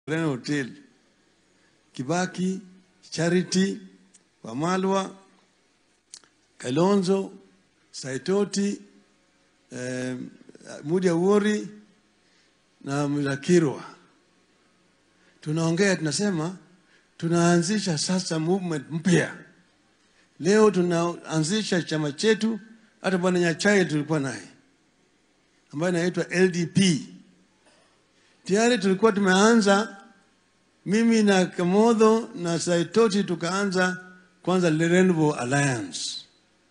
Serena Hotel, Kibaki, Charity, Wamalwa, Kalonzo, Saitoti, eh, Mudi Awori na Mlakirwa. Tunaongea, tunasema tunaanzisha sasa movement mpya. Leo tunaanzisha chama chetu, hata bwana Nyachae tulikuwa naye ambayo inaitwa LDP. Tayari tulikuwa tumeanza, mimi na Kamodho na Saitoti tukaanza kwanza the Rainbow Alliance.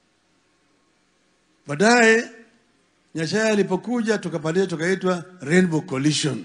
Baadaye Nyachae alipokuja tukapatia tukaitwa Rainbow Coalition.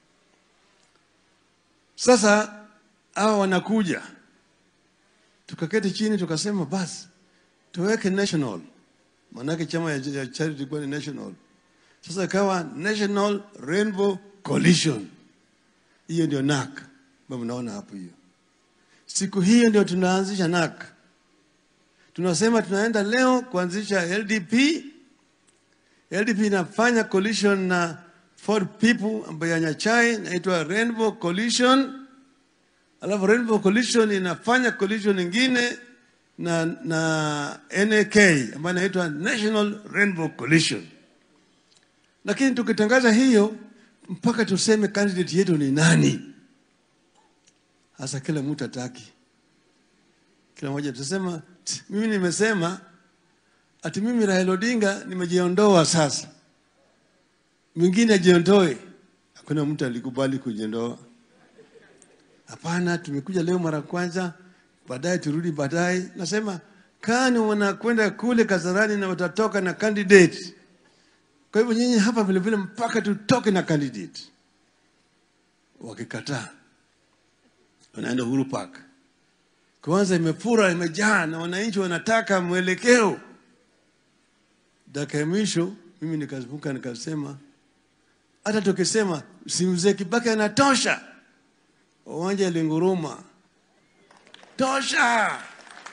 Sasa hawa wanakuja, tukaketi chini tukasema basi tuweke national, maanake chama ya, ya charity ilikuwa ni national. Sasa ikawa National Rainbow Coalition. Hiyo ndio NAC ambayo mnaona hapo hiyo. Siku hiyo ndio tunaanzisha NAC. Tunasema tunaenda leo kuanzisha LDP. LDP inafanya coalition na Ford People ambayo ya Nyachai inaitwa Rainbow Coalition. Alafu Rainbow Coalition inafanya coalition nyingine na, na NAK ambayo inaitwa National Rainbow Coalition. Lakini tukitangaza hiyo mpaka tuseme candidate yetu ni nani. Hasa kila mtu ataki, kila mmoja tutasema "Tch, mimi nimesema ati mimi Raila Odinga nimejiondoa sasa, mwingine ajiondoe. Hakuna mtu alikubali kujiondoa. Hapana, tumekuja leo mara kwanza, baadaye turudi baadaye. Nasema kani wanakwenda kule Kasarani na watatoka na candidate kwa hivyo nyinyi hapa vile vile mpaka tutoke na candidate. Wakikataa wanaenda Uhuru Park, kwanza imefura imejaa na wananchi wanataka mwelekeo. Dakika ya mwisho mimi nikazuka nikasema, hata tukisema si mzee Kibaki anatosha, uwanja ilinguruma tosha.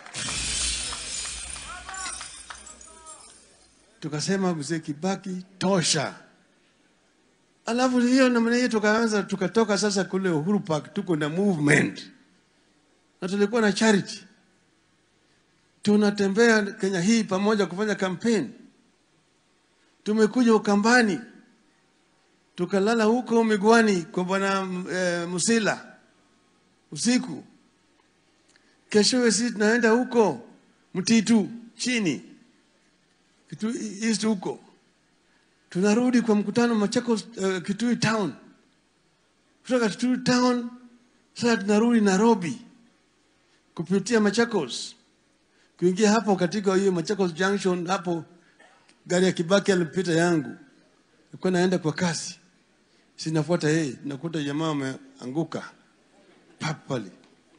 tukasema mzee Kibaki tosha. Alafu hiyo namna hiyo tukaanza tukatoka sasa kule Uhuru Park, tuko na movement na tulikuwa na charity, tunatembea Kenya hii pamoja kufanya campaign. Tumekuja Ukambani, tukalala huko Migwani kwa bwana e, Musila usiku. Keshowe sisi tunaenda huko Mtitu chini Kitui East huko, tunarudi kwa mkutano Machakos, uh, Kitui Town. Kutoka Kitui Town sasa tunarudi Nairobi kupitia Machakos, kuingia hapo katika hiyo Machakos Junction. Hapo gari ya Kibaki alipita yangu, nilikuwa naenda kwa kasi, sinafuata yeye, nakuta jamaa wameanguka papali,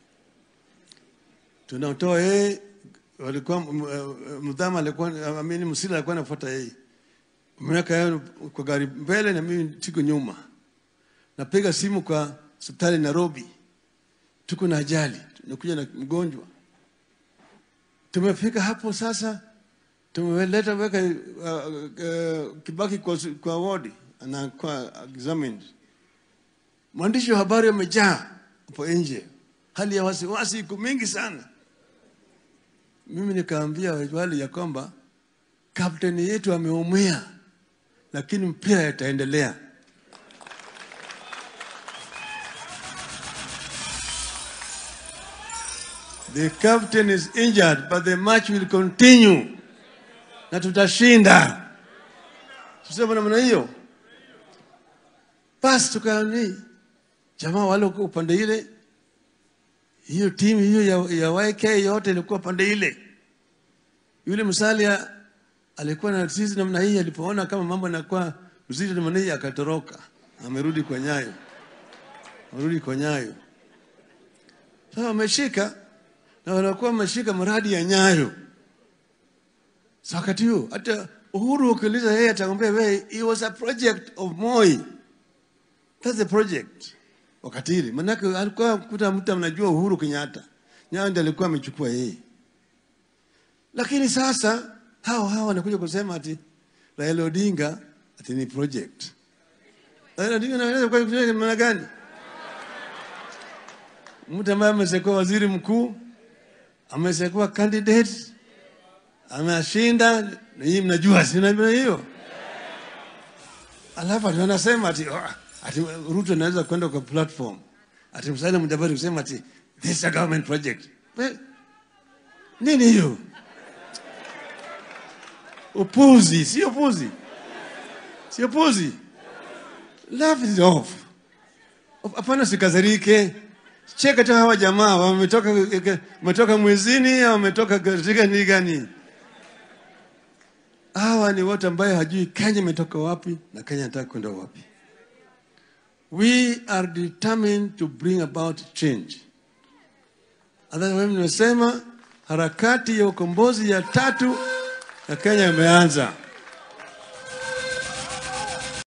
tunatoa yeye walikuwa mdhama alikuwa amini msila alikuwa anafuata yeye, umeweka yeye kwa gari mbele na mimi tiko nyuma. Napiga simu kwa hospitali Nairobi, tuko na ajali, tunakuja na mgonjwa. Tumefika hapo sasa, tumeleta weka uh, uh, Kibaki kwa, kwa wodi anakuwa examined. Mwandishi wa habari wamejaa hapo nje, hali ya wasiwasi iko mingi sana mimi nikaambia wale ya kwamba kapteni yetu ameumia, lakini mpira itaendelea. The captain is injured but the match will continue, na tutashinda. Tusema namna hiyo. Basi tukani jamaa wale upande ile hiyo timu hiyo ya, ya YK yote ilikuwa pande ile. Yule Musalia alikuwa na sisi namna hii, alipoona kama mambo yanakuwa mzito namna hii akatoroka, amerudi kwa Nyayo, amerudi kwa Nyayo. Sasa wameshika na wanakuwa wameshika mradi ya Nyayo. Sasa wakati huo hata Uhuru ukiuliza yeye atakwambia wewe, it was a project of Moi. That's the project wakati ile, manake alikuwa kuta mtu anajua Uhuru Kenyatta, Nyayo ndiye alikuwa amechukua yeye. Lakini sasa hao hao wanakuja kusema ati Raila Odinga ati ni project. Raila Odinga anaweza kwa project maana gani? mtu ambaye ameshakuwa waziri mkuu, ameshakuwa candidate, ameshinda, na hii mnajua, si mnajua hiyo? Alafu ati wanasema ati, oh, ati Ruto anaweza kwenda kwa platform ati Musalia Mudavadi kusema ati this is a government project. Well, nini hiyo? Upuzi, si upuzi, si upuzi. Laugh it off. Hapana, sikazarike. Cheka tu hawa jamaa wametoka wametoka mwezini au wametoka katika ni gani? Hawa ni watu ambaye hajui Kenya imetoka wapi na Kenya inataka kwenda wapi. We are determined to bring about change. Hata mimi nimesema harakati ya ukombozi ya tatu ya Kenya imeanza.